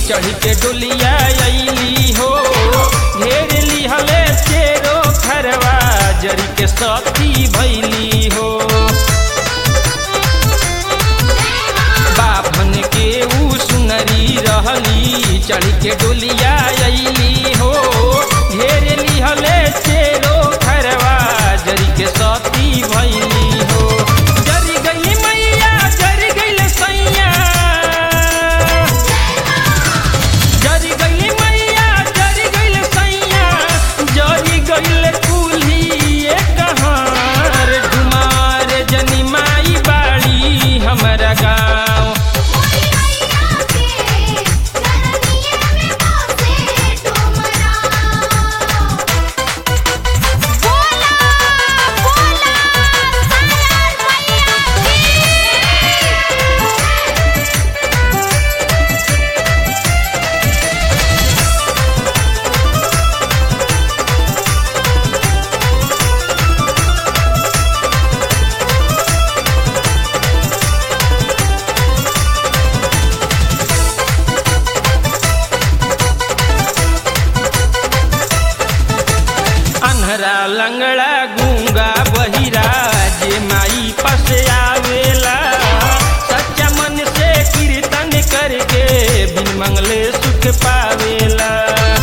चढ़ के डोलिया अइली हो घेर लिहले चेरो खरवा जरी के सती भैली हो बाभन के ऊ सुनरी रहली चढ़ के डोलिया अइली हो घेर लिहले चेरो खरवा जरी के सती भैली हो जरी गई मैया जरी गई सैया जरी गई मैया जरी गई सैया जरी गई कुली कहार डुमार जनी माई बाड़ी हमारा गाँव अन्हरा लंगड़ा गूंगा बहिरा जे माई पास आवेला सच्चा मन से कीर्तन करके बिन मंगले सुख पावेला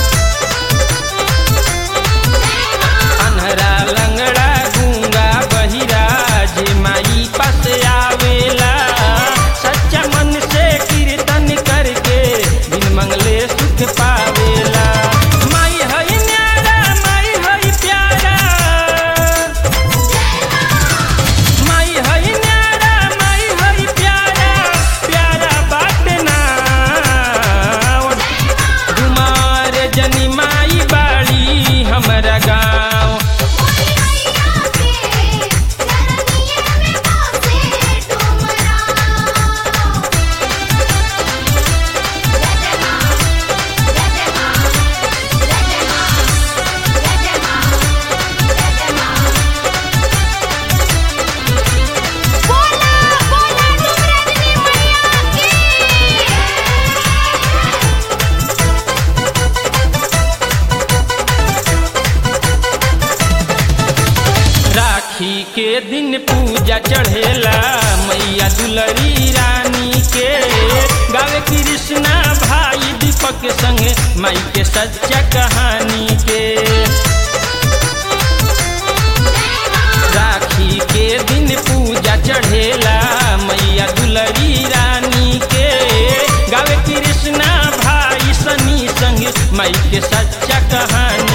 अन्हरा लंगड़ा गूंगा बहिरा जे माई पास आवेला सच्चा मन से कीर्तन करके बिन मंगले सुख पावेला माई हई न्यारा माई हई प्यारा माई हई न्यारा माई हई प्यारा प्यारा बात ना डुमार जनी माई बाड़ी हमरा गाँव राखी के दिन पूजा चढ़ेला मैया दुलरी रानी के गावे कृष्णा भाई दीपक संगे माई के सच्चा कहानी के राखी के दिन पूजा चढ़ेला मैया दुलरी रानी के गावे कृष्णा भाई सनी संग माई के सच्चा कहानी